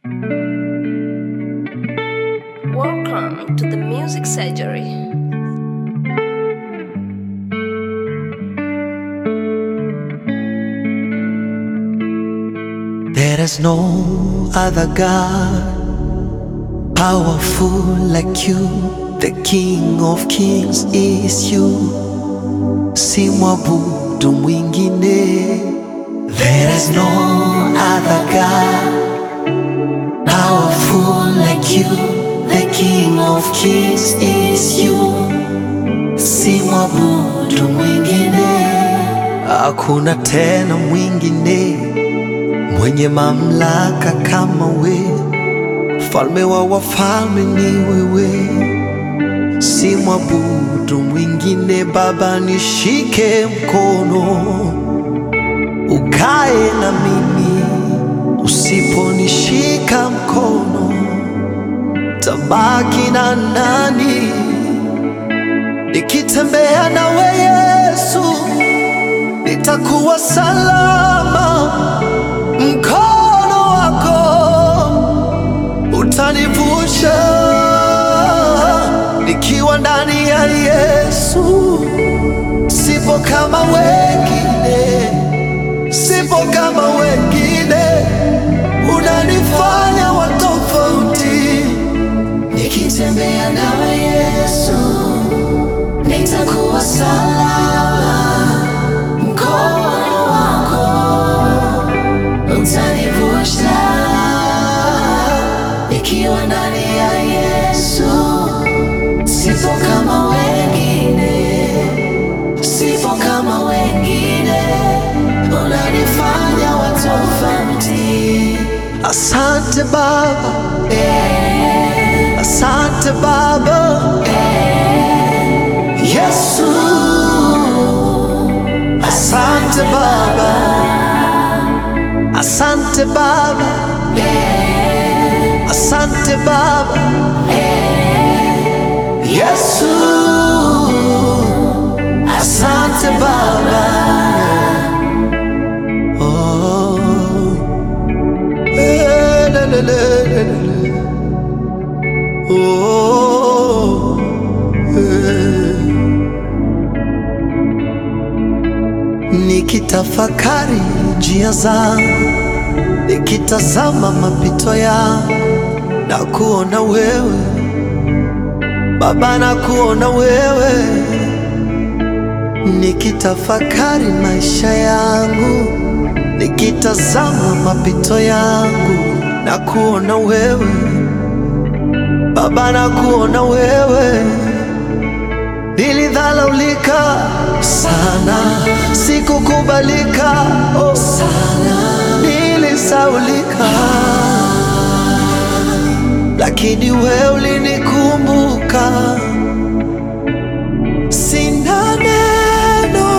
Welcome to the Music Surgery. There is no other God powerful like you. The King of Kings is you. Si mwabudu mwingine. There is no other God powerful like you. The King of Kings is you. Si mwabudu mwingine. Hakuna tena mwingine mwenye mamlaka kama we, mfalme wa wafalme ni wewe, si mwabudu mwingine. Baba, nishike mkono, ukae na mimi. Usiponishika mkono, tabaki na nani? Nikitembea nawe Yesu, nitakuwa salama mkono wako utanivusha nikiwa ndani ya Yesu. Sipo kama wengine, sipo kama wengine, unanifanya wa tofauti. Nikitembea nawe Yesu, nitakuwa salama. Mkono wako utanivusha, nikiwa ndani ya Yesu. Sipo kama wengine, sipo kama wengine, unanifanya wa tofauti. Asante Baba, asante Baba, Yesu, asante Baba, asante Baba, asante Baba, Yesu, asante Baba. Oh, eh, le, le, le, le, le. Oh, eh. Nikitafakari njia zangu, nikitazama mapito yangu, na kuona wewe Baba, na kuona wewe, nikitafakari maisha yangu, nikitazama mapito yangu, na kuona wewe Baba, na kuona wewe Nilidhalaulika sana, sikukubalika oh, sana, nilisaulika, lakini wewe ulinikumbuka. Sina neno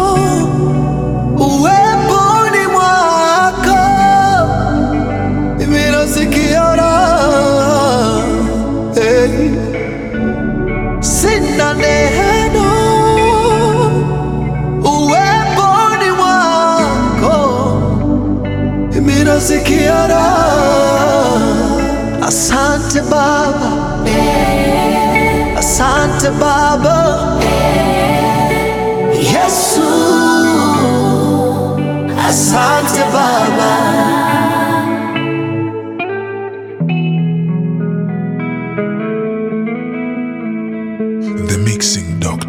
uweponi mwako, mimi nasikia raha hey. Sina neno uweponi mwako, mimi nasikia raha. Asante Baba, asante Baba, Yesu, asante Baba. The Mixing Doctor.